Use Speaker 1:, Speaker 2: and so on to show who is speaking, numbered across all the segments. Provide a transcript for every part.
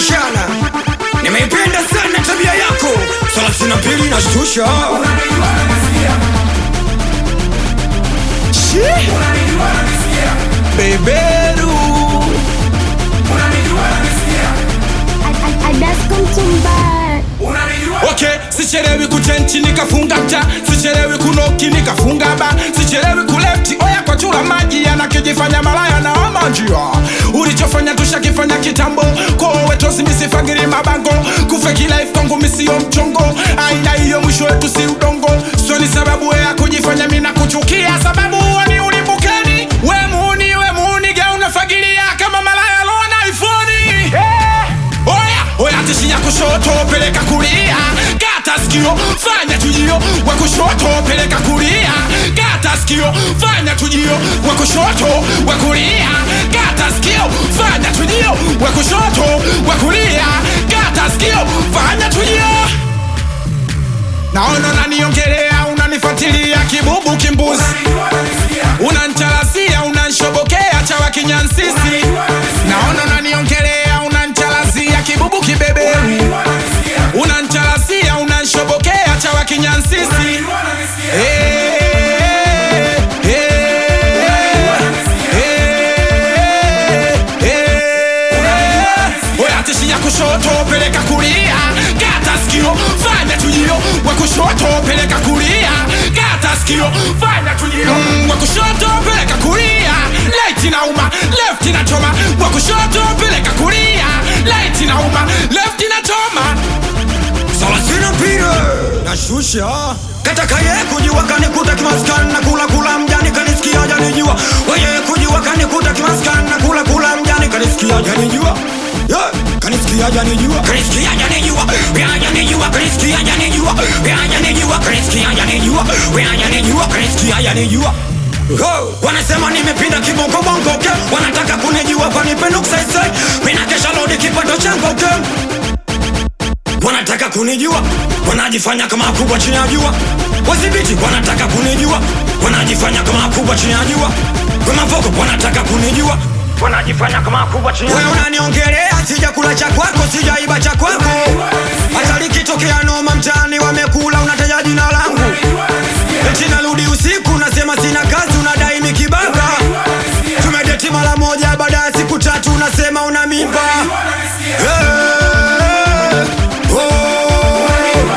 Speaker 1: tunatoshana. Nimeipenda sana tabia yako, thelathini na mbili nashtusha.
Speaker 2: Shi. Beberu
Speaker 3: Adasko Mtumba.
Speaker 2: Okay, sichelewi kuchenchi nikafunga mta, sichelewi kunoki nikafunga ba, sichelewi kulefti oya kwa chula maji yanakijifanya malaya na ama njia. Ulichofanya tushakifanya kitambo, kwa wetu simisifagiri mabango, kufeki life kwangu misio mchongo, aina hiyo mwisho wetu si udongo, sio ni sababu ya kujifanya mina kuchukia, sababu uoni ulimbukeni, we muuni we muuni gauna fagilia kama malaya lona iPhone. Oya, oya tishia kushoto peleka kulia Kata sikio, fanya tujio Wa kushoto peleka kulia Kata sikio, fanya tujio Wa kushoto, wa kulia Kata sikio, fanya tujio Wa kushoto, wa kulia Kata sikio, fanya tujio Naona unaniongelea, unanifuatilia kibubu kimbuzi Unanchalazia, unanshobokea chawa kinyansisi Naona unaniongelea, unanchalazia kibubu kibeberu Unanchalazia, unanshobokea chawa kinyansisi Eh, eh, eh, Oya tishia kushoto peleka kulia Kata sikio fanya tujio Wa kushoto peleka kulia Kata sikio fanya tujio mm, Wa kushoto peleka kulia Light inauma left inachoma Wa kushoto peleka kulia Light inauma left inachoma
Speaker 1: thelathini na mbili nashusha katakaye kujua kanikuta kimaskani na kula kula mjani kanisikia janijua weye kujua kanikuta kimaskani na kula kula mjani kanisikia janijua Yeah, kanisikia janijua kanisikia janijua ya janijua kanisikia janijua ya janijua kanisikia janijua ya janijua kanisikia janijua Ho, wanasema nimepinda kibongo bongo okay? wanataka kunijua panipe nuksaisai mina kesha lodi kipato changu okay? wanataka kunijua wanajifanya kama kubwa chini ya jua wadhibiti wanataka kunijua wanajifanya kama kubwa chini ya jua wemavoko wanataka kunijua wanajifanya kama kubwa chini ya jua unaniongelea sijakula cha kwako sijaiba cha kwako hata likitokea noma mtaani wamekula unataja jina langu eti narudi usiku nasema sina kazi unadai mikibaka tumedeti mara moja baada ya siku tatu unasema una mimba Eh, oh,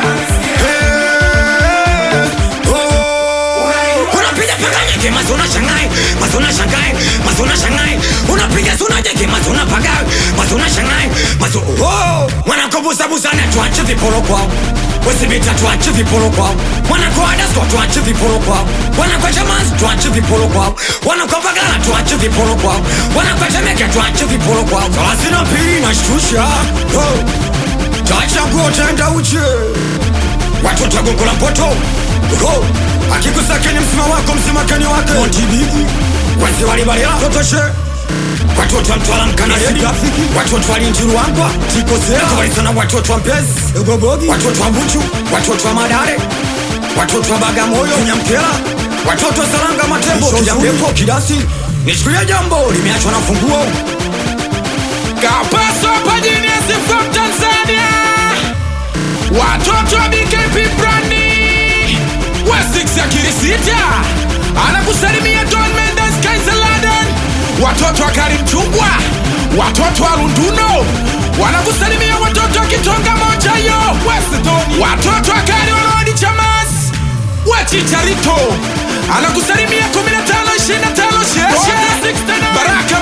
Speaker 1: eh, oh. unapiga paka nyeke mazona shangai mazona shangai mazona shangai unapiga suna jeke mazona pagai mazona shangai mazo oh wanakobusa busana tuache viporo kwao Wesibita tuache viporo kwao wanakoa dasko tuache viporo kwao wanakoa chamazi tuache viporo kwao wanakoa bagala tuache viporo kwao wanakoa temeke tuache viporo kwao thelathini na mbili nashtusha oh. Tacha nguo tenda uche watoto gongola mpoto Ho, akikusakeni msima wako msimakeni wake montibigi wezi walibalila totoshe watoto wa mtwala mkanaredi watoto wa linjiru wangwa tikosea watoto wa mpezi egobogi watoto wa buchu watoto wa madare watoto wa bagamoyo nyamkela watoto wa saranga matembo kijambepo kidasi nishikilia jambo limeachwa na funguo
Speaker 2: Kapaso Pajiniasi from Tanzania Watoto wa BKP Brandi Wesix ya Kirisita Anakusalimia Don Mendes Kaiser Laden Watoto wa Karim Chungwa Watoto wa Lunduno Wanakusalimia watoto wa Kitonga moja yo Westoni Watoto wa Kari Walodi Chamas Wechicharito Anakusalimia 15 25 Sheshe Baraka